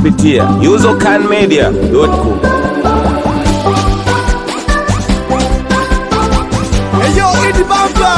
kupitia usercanmedia.com. Eyo Idi Bamba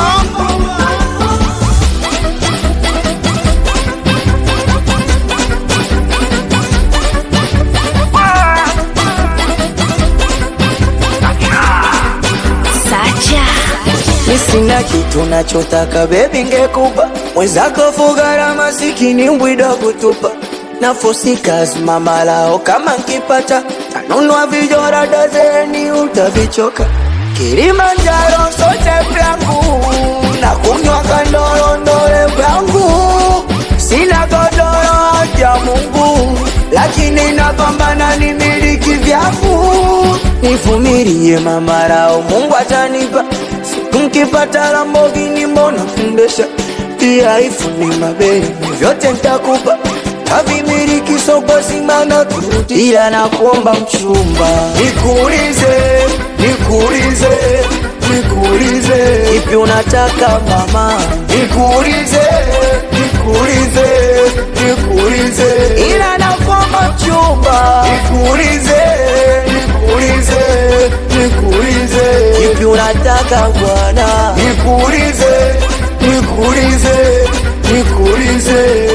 Sacha Mi sina kitu nachotaka bebi, ngekupa mwenzako fugara masikini mbwida kutupa nafosi kazi mama lao kama nkipata tanunua vijora dazeni utavichoka Kilimanjaro sote vyangu na kunywa kandorondole vyangu sina godoro ya Mungu lakini napambana ni miliki vyangu nivumilie mama lao Mungu atanipa siku nkipata Lamborghini mbona kundesha pia ifuni mabeli vyote ntakupa tavimiliki soko simana kurudi ila nakuomba mchumba nikuulize nikuulize nikuulize ipi unataka mama nikuulize nikuulize nikuulize ila nakuomba mchumba nikuulize nikuulize nikuulize ipi unataka bwana nikuulize nikuulize nikuulize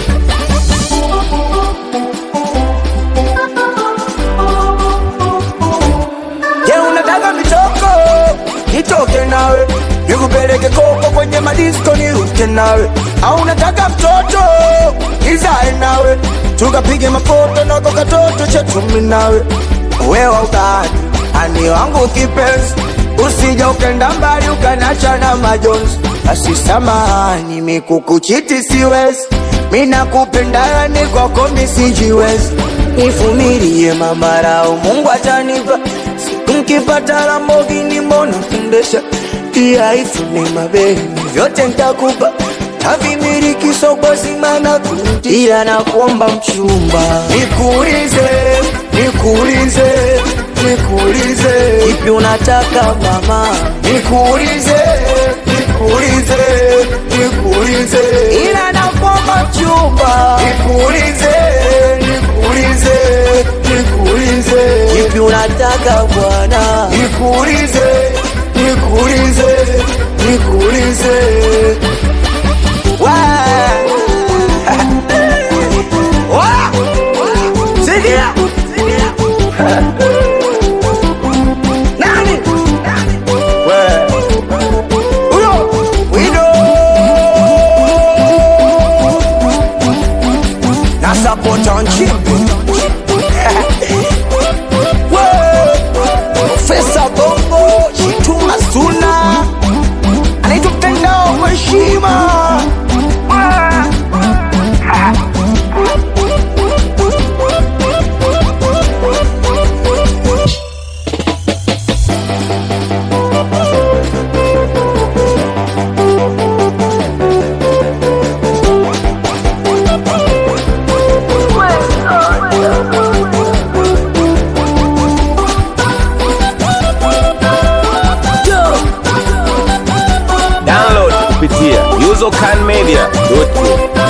Je, unataka mitoko? Nitoke nawe nikupeleke koko kwenye madisko niruke nawe, au unataka mtoto nizae nawe tukapige mafoto nako katoto chetu mimi nawe, wewe utani ani wangu kipenzi, usija ukenda mbali ukanacha na majonzi. Basi samahani, mikukuchiti siwezi, mina kupenda ni kwako misijiwezi, nivumilie mamarao, Mungu atanipa Nkipata Lamborghini mbona kundesha pia ifune mabeli vyote ntakupa tavimiliki soko simana kurudi ila nakuomba mchumba nikuulize nikuulize nikuulize ipi unataka mama nikuulize nikuulize nikuulize ila nakuomba mchumba nikuulize nikuulize nikuulize ipi unataka bwana nikuulize nikuulize nikuulize Wa! Wa! Sikia! Nani? We! Huyo! Wido! Na support on chimpi. We! Profesa Bongo Chituma Suna anaitwa mtandao kwa heshima Download kupitia usercanmedia.com.